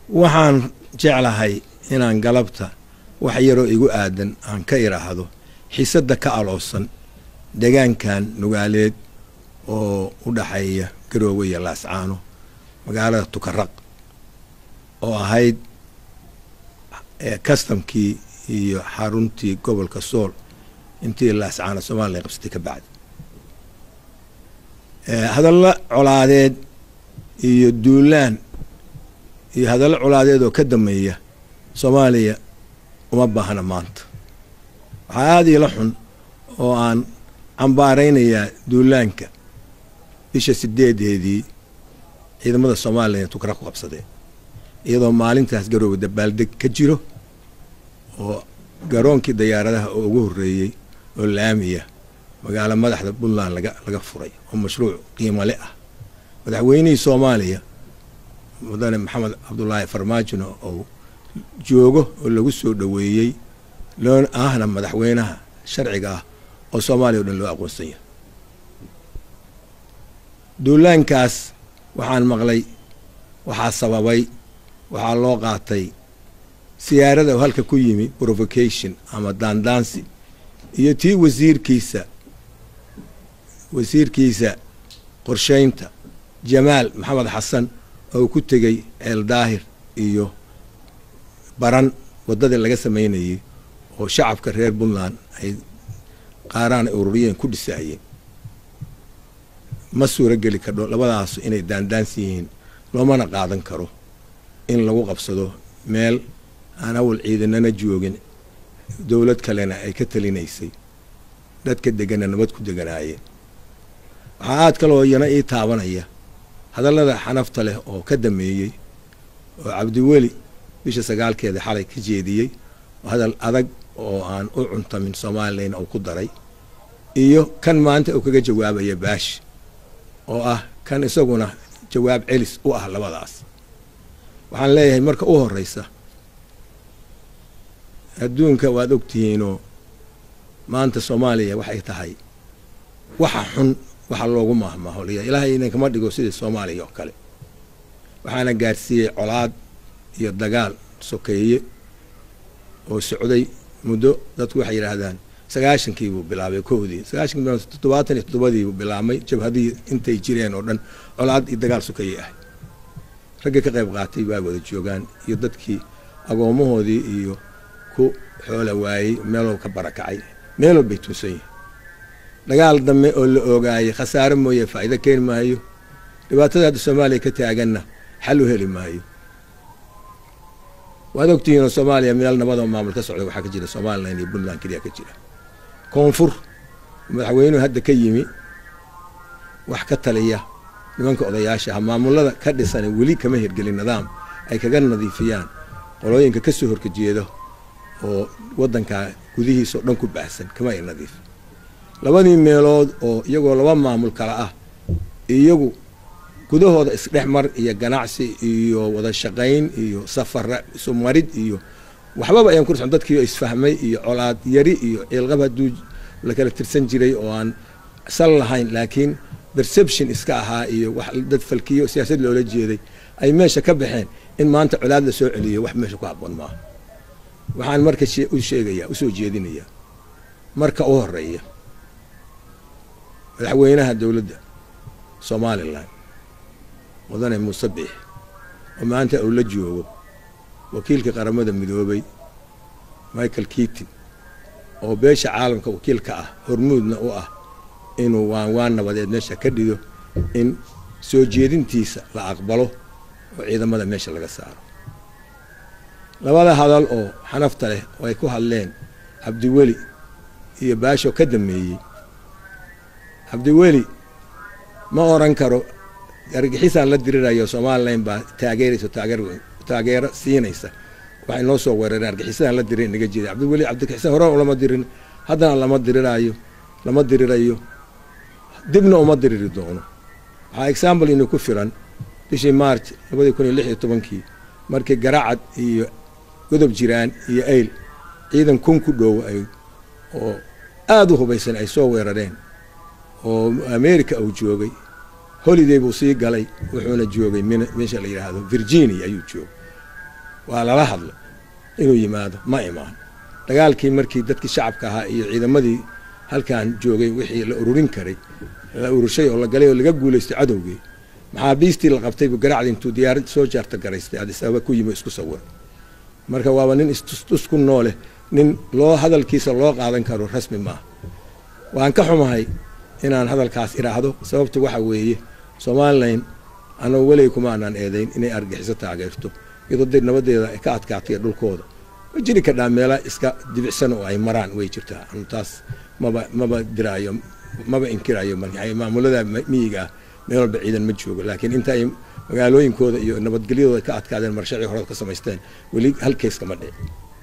waxaan jeclahay inaan galabta wax yaroo igu aadan aan ka idhaahdo xiisadda ka aloosan degaankan nugaaleed oo u dhaxeeya garoowe iyo laascaano magaalada tukaraq oo ahayd kastamkii iyo xaruntii gobolka sool intii laascaano somalilan qabsatay ka bacdi hadallo colaadeed iyo duulaan iyo hadallo colaadeed oo ka dameeya soomaaliya uma baahna maanta waxaa aada iila xun oo aan cambaaraynayaa duulaanka bisha sideedeedii ciidamada somalilan tukara ku qabsadeen iyadoo maalintaas garoowe dabaaldeg ka jiro oo garoonkii dayaaradaha oo ugu horreeyey oo laamiya magaalo madaxda puntland laga laga furay oo mashruuc qiimale ah madaxweynihii soomaaliya mudane maxamed cabdulaahi farmaajino oo joogo oo lagu soo dhoweeyey loo ahna madaxweynaha sharciga ah oo soomaaliya o dhan loo aqoonsan yahay duulaankaas waxaan maqlay waxaa sababay waxaa loo qaatay siyaarada oo halka ku yimi provocation ama daandaansi iyo tii wasiirkiisa wasiirkiisa qorshaynta jamaal maxamed xasan oo ku tegey ceel daahir iyo baran waddadii laga samaynayay oo shacabka reer puntland ay qaaraan ay ururiyeen ku dhisaayeen ma suuro geli kardho labadaasu inay daandaansi yihiin loomana qaadan karo in lagu qabsado meel aan awal ciidanana joogin dowlad kalena ay ka talinaysay dadka degana nabad ku deganaayeen waxaa aad kaloo iyana ii taabanaya hadallada xanafta leh oo ka dameeyey oo cabdiweli bisha sagaalkeeda xalay ka jeediyey hadal adag oo aan u cuntamin somalilan uu ku daray iyo kan maanta uu kaga jawaabaya baash oo ah kan isaguna jawaab celis u ah labadaas waxaan leeyahay marka u horeysa adduunka waad ogtihiinoo maanta soomaaliya waxay tahay waxa xun waxa loogu maahmaaholiya ilaahay idinkama dhigo sidii soomaaliya oo kale waxaana gaadhsiiyey colaad iyo dagaal sokeeye oo socday muddo dadku waxay yidhaahdaan sagaashankii buu bilaabay kowdii sagaashankii toddobaatan iyo toddobadii buu bilaabmay jabhadii intay jireen oo dhan colaad iyo dagaal sokeeye ahay raggii ka qayb qaatay baa wada joogaan iyo dadkii agoomahoodii iyo ku xoola waayey meeloo ka barakacay meeloo bay tuusan yihin dagaal dambe oo la ogaayay khasaare mooye faa'iido keeni maayo dhibaatada hadda soomaaliya ka taaganna xal u heli maayo waad ogtihiinoo soomaaliya meel nabadoo maamul ka socda waxaa ka jira somalilan iyo puntland keliya ka jira koonfur madaxweynuhu hadda ka yimi wax ka taliya nimanka odayaasha ah maamulada ka dhisana weli kama hirgelin nidaam ay kaga nadiifiyaan qolooyinka ka soo horkajeeda oo waddankaa gudihiisa oo dhan ku baahsan kama ay nadiif labadii meelood oo iyagoo laba maamul kala ah iyagu gudahooda isdhex mar iyo ganacsi iyo wada shaqayn iyo safara isu marid iyo waxbaba ayaan kursan dadkii isfahmay iyo colaad yari iyo ciilqab hadduu la kala tirsan jiray oo aan sal lahayn laakiin perception iska ahaa iyo wax dad falkiyo siyaasad loola jeeday ay meesha ka baxeen in maanta colaad la soo celiyo wax meesha ku habboon maaha waxaan marka u sheegayaa usoo jeedinayaa marka u horeeya madaxweynaha dowladda somalilan mudane muuse biix oo maanta uu la joogo wakiilka qaramada midoobay michael keatin oo beesha caalamka wakiilka ah hormuudna u ah inuu waan waan nabadeed meesha ka dhigo in soo jeedintiisa la aqbalo oo ciidamada meesha laga saaro labada hadal oo xanafta leh oo ay ku hadleen cabdiweli iyo baashoo ka dameeyey cabdiweli ma oran karo argixisaan la dirirayo somalilan baa taageeraysa taageero siinaysa waxay noo soo weerareen argixisaan la dirin naga jeeda cabdiweli cabdixisaan hore lama dirin haddana lama diriraayo lama dirirayo dibna uma diriri doono waxaa example inu ku filan bishii march labadii kun iyo lix iyo tobankii markii garacad iyo godob jiraan iyo ayl ciidan kun ku dhow ay oo aada u hubaysan ay soo weerareen oo america uu joogay holiday buu sii galay wuxuuna joogay meesha la yidhaahdo virginia ayuu joogay waa lala hadlo inuu yimaado ma imaan dagaalkii markii dadkii shacabka ahaa iyo ciidamadii halkan joogay wixii la ururin karay la ururshay oo la galay oo laga guulaystay cadowgii maxaabiistii la qabtay buu garacdi intuu diyaarad soo jaarta garaystay adis ababa ku yimi isku sawir marka waaba nin istustus ku nooleh nin loo hadalkiisa loo qaadan karo rasmi maaha waan ka xumahay inaan hadalkaas idhaahdo sababtu waxa weeye somalilan annagu weligay kuma aanaan eedayn inay argixiso taageerto iyadoo dee nabadeeda ay ka adkaatay dhulkooda ma jiri kadhaa meela iska dibicsan oo ay maraan way jirtaa anu taas maba maba diraayo maba inkirayo maamulada miyiga ah meel walba ciidan ma joogo laakiin inta ay magaalooyinkooda iyo nabadgelyadooda ka adkaadeen marshacii horeda ka samaysteen weli hal keys kama dhici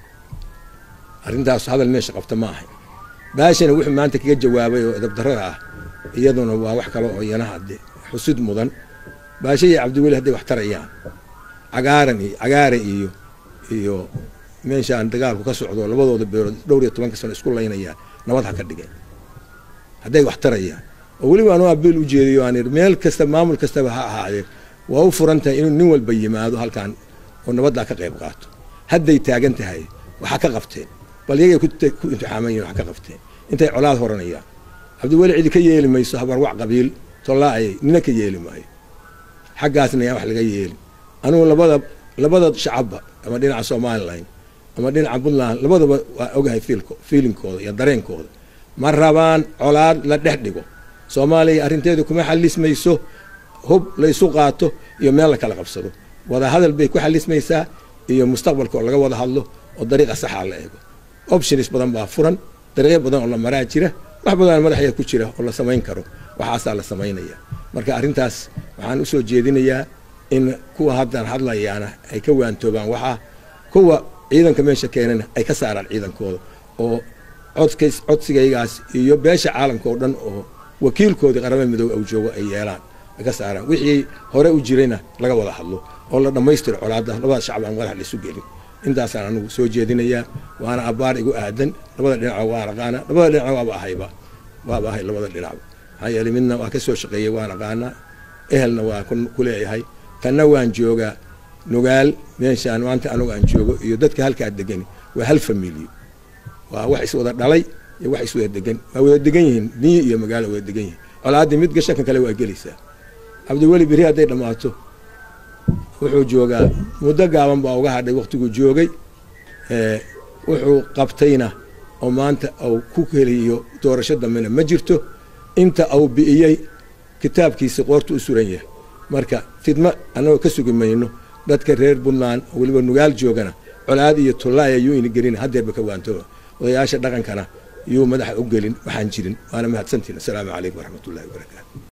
arrintaas hadal meesha qabta ma ahay baashana wuxuu maanta kaga jawaabay oo edabdarada ah iyaduna waa wax kale oo iyana hadde xusid mudan baasha iyo cabdiweli hadday wax tarayaan cagaaran iyo cagaara iyo iyo meeshaan dagaalku ka socdo labadooda beerood dhowr iyo tobanka sano isku laynayaan nabad ha ka dhigeen hadday wax tarayaan oo weliba anuu abiil u jeediyo aan meel kasta maamul kastaba ha ahaadee waa u furan tahay inuu nin walba yimaado halkan oo nabaddaa ka qayb qaato hadday taagan tahay waxa ka qabteen bal iyagay ku imtixaaman yihin wax ka qabteen intay colaad horanayaan cabdiweli cidi ka yeeli mayso habarwac qabiil tollaayay nina ka yeeli maayo xaggaasna yaa wax laga yeeli anugu labada labada shacabba ama dhinaca somalilan ama dhinaca puntland labadaba waa ogahay fiilinkooda iyo dareenkooda ma rabaan colaad la dhex dhigo soomaaliya arrinteedu kuma xalismayso hub laysu qaato iyo meel la kala qabsado wada hadal bay ku xalismaysaa iyo mustaqbalka oo laga wada hadlo oo dariiqa saxaa la eego options badan baa furan dariiqyo badan oo la maraa jira wax badan madaxeeda ku jira oo la samayn karo waxaasaa la samaynaya marka arrintaas waxaan usoo jeedinayaa in kuwa haddan hadlayaana ay ka waantoobaan waxaa kuwa ciidanka meesha keenana ay ka saaraan ciidankooda oo codkays codsigaygaas iyo beesha caalamka oo dhan oo wakiilkoodii qaramada midoobe au joogo ay yeelaan ay ka saaraan wixii hore u jirayna laga wada hadlo oo la dhammaystiro colaadda labada shacab aan madax laisu gelin intaasaan anugu soo jeedinayaa waana abbaar igu aadan labada dhinaca waan aqaana labada dhinaca waaba ahayba waaba ahay labada dhinacba maxaa yeeley midna waa ka soo shaqeeyey waan aqaanaa ehelna waa ku leeyahay tanna waan joogaa nugaal meeshaan maanta anugu aan joogo iyo dadka halkaa degani waa hal familiyo waa wax iswada dhalay iyo wax iswada degan waa wada degan yihiin niyi iyo magaalo wada degan yihiin colaaddii mid gashanka kale waa gelaysaa cabdiweli beri hadday dhammaato wuxuu joogaa muddo gaaban baa uga hadhay waktiguu joogay wuxuu qabtayna oo maanta au ku heliyo doorasho dambena ma jirto inta au bi'iyey kitaabkiisi qoortu u suran yahay marka fidmo annagoo ka sugi mayno dadka reer puntland oo weliba nugaal joogana colaad iyo tullaaya yuu ina gelin haddeerba ka waantooba odayaasha dhaqankana yuu madaxa u gelin waxaan jirin waana mahadsantiin assalaamu calaykum waraxmatullahi wabarakaatu